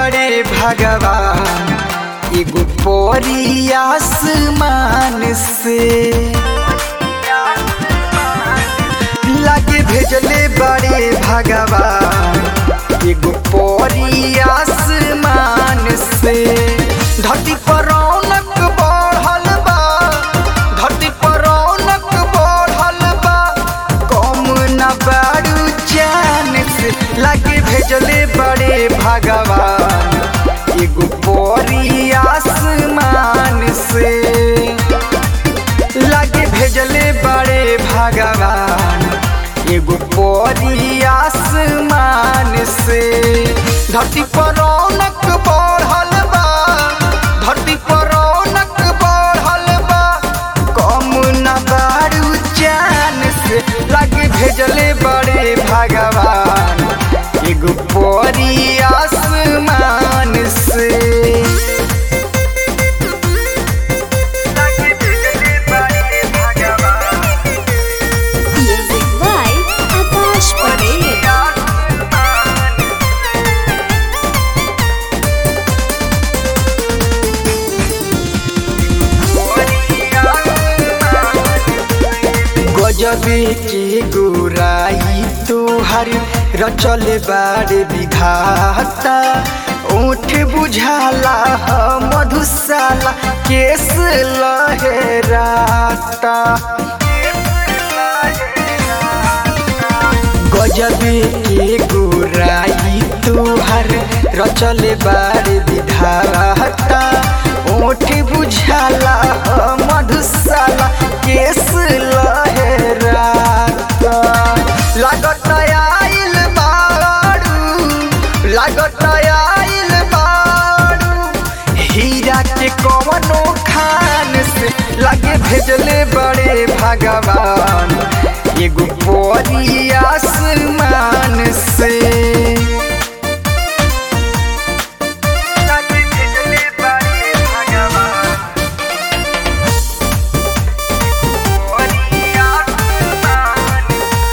बड़े भगवान एगो पोरी आसमान से लागे भेजले बड़े भगवान एगो पोरी आसमान से धरती पर रौनक बढ़ल बा धरती पर रौनक बढ़ल बा कम न बारू जान से लागे भेजले बड़े भगवान एगो पोरी आसमान से लागे भेजले बड़े भगवान एगो पोरी आसमान से धरती पर रौनक बढ़ल बा धरती पर रौनक बढ़ल बा कम न बारू जान से लागे भेजले बड़े भगवान एगो पोरी आसमान से लागे भेजले बड़े भगवान Music by Akash Patel. गजबे के गोराई तोहर रचल बाड़े विधाता ओठ बुझाला ह मधुशाला केस लहराता गजबे के गोराई तोहर रचल बाड़े विधाता ओठ बुझाला ह मधुशाला केस लहराता लागत आइल बाड़ू लागत आइल बाड़ू हीरा के कवनो खान से लगे भेजले बड़े भगवान एगो पोरी आसमान से लगे भेजले बड़े भगवान पोरी आसमान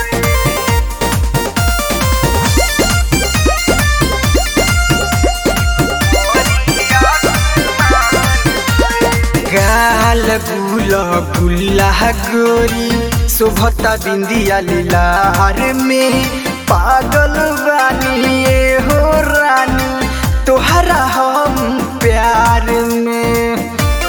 गाल गुल गुल्ला गोरी शोभता बिंदिया लीलार में पागल बानी ये हो रानी तोहरा हम प्यार में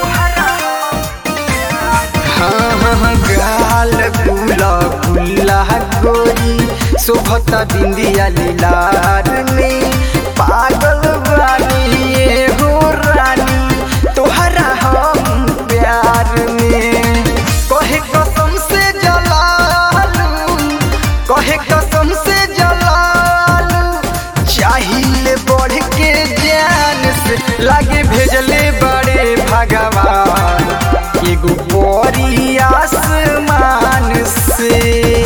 हाँ हाँ गाल गुला गुल्ला गोरी शोभता बिंदिया लीलार में पागल बानी ये हो रानी तोहरा हम प्यार में कहे कसम से जलालू कहे कसम से जलालू चाहिए बढ़ के जान से लागे भेजले बड़े भगवान एगो पोरी आसमान से